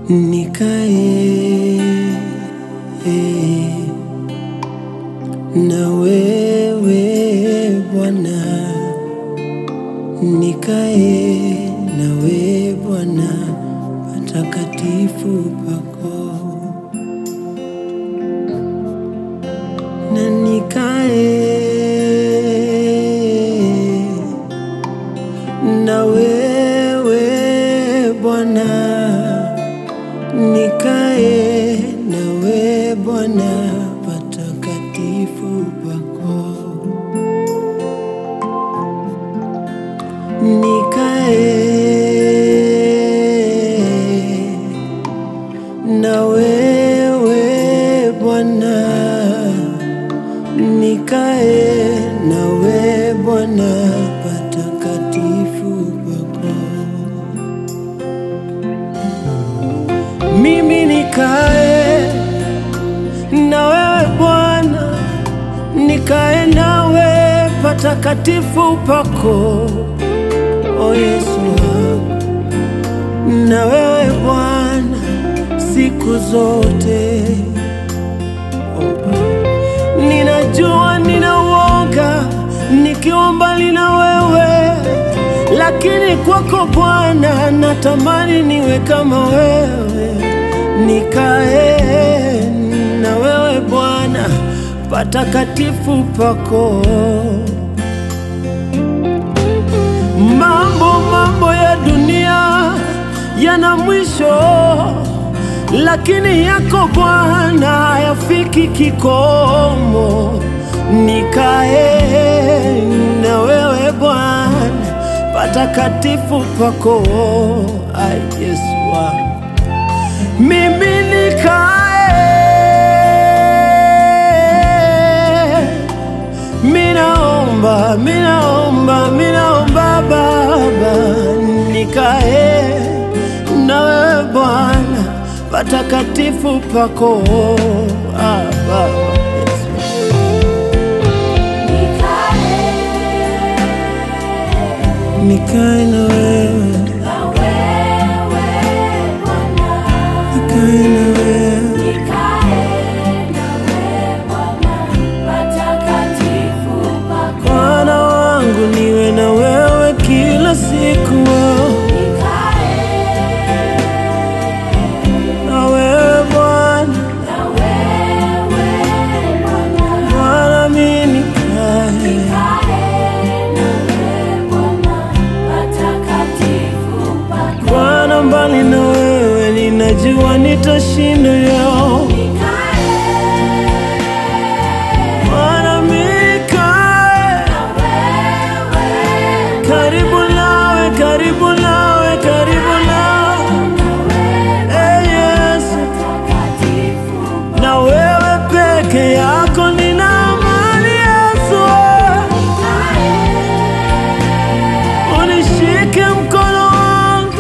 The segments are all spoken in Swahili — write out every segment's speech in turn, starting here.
nikae na wewe Bwana, nikae nawe Bwana, patakatifu pako, na nikae na wewe Bwana, nikae nawe Bwana, patakatifu pako, nikae na wewe Bwana, nikae nawe Bwana, patakatifu pako. Mimi nikae na wewe Bwana, nikae nawe patakatifu pako, o Yesu wangu, na wewe Bwana siku zote. Ninajua nina uoga nikiwa mbali na wewe, lakini kwako Bwana natamani niwe kama wewe, nikae na wewe Bwana patakatifu pako. Mambo mambo ya dunia yana mwisho, lakini yako Bwana hayafiki kikomo. Nikae na wewe Bwana patakatifu pako. Ai, Yesu wangu, mimi nikae Minaomba, minaomba, minaomba Baba, nikae na wewe Bwana patakatifu pako. Ah, Baba Yesu. Nikae na wewe, nikae na wewe, Bwana wangu, niwe na wewe kila siku. Na wewe Bwana, Bwana mimi nikae Bwana, mbali na wewe ninajua nitashinda yo. Bwana nikae karibu nawe, karibu nawe, karibu nawe, eh Yesu, na wewe peke yako nina amani Yesu, unishike mkono wangu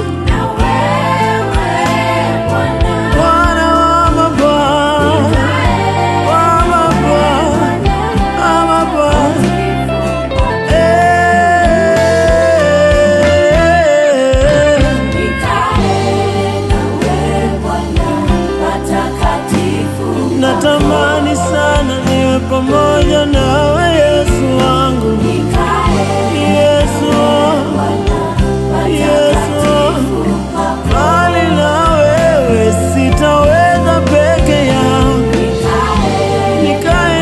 Bwana wa mabwana, wa mabwana, wa mabwana. Eh, natamani sana niwe pamoja nawe Yesu wangu, Yesu wangu, Yesu wangu. Bali na wewe sitaweza peke yangu, nikae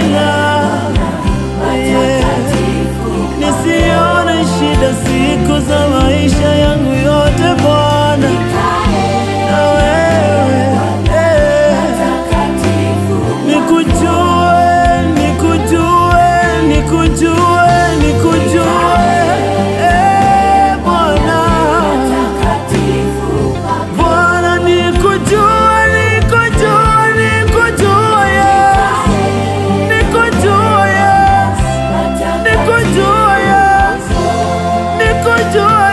nawe nisione shida siku za maisha yangu yote Bwana, na wewe eh, nikujue, nikujue, nikujue, nikujue eh, Bwana, Bwana nikujue, nikujue, nikujue Yesu, nikujue Yesu, nikujue Yesu, nikujue